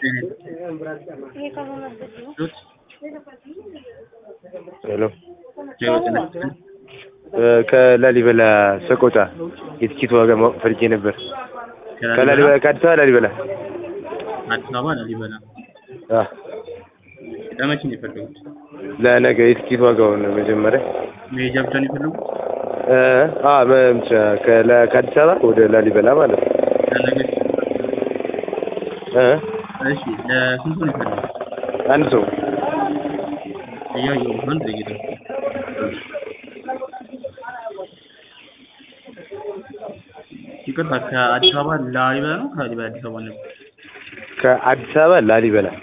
ሄሎ ከላሊበላ ሰቆጣ የትኬት ዋጋ ማወቅ ፈልጌ ነበር። ከላሊበላ ከአዲስ አበባ ላሊበላ አዲስ አበባ ላሊበላ አዎ ለመቼ ነው የፈለጉት? ለነገ የትኬት ዋጋውን መጀመሪያ መሄጃ ብቻ ነው የፈለጉት? እ አ በምቻ ከላ- ከአዲስ አበባ ወደ ላሊበላ ማለት ነው። ለነገ እ እሺ ለስንት ነው የፈለጉት? አንድ ሰው እያየሁ ነው። አንድ ደቂቃ ይቅርታ ከአዲስ አበባ ላሊበላ ነው ከላሊበላ አዲስ አበባ ነበር? ከአዲስ አበባ ላሊበላ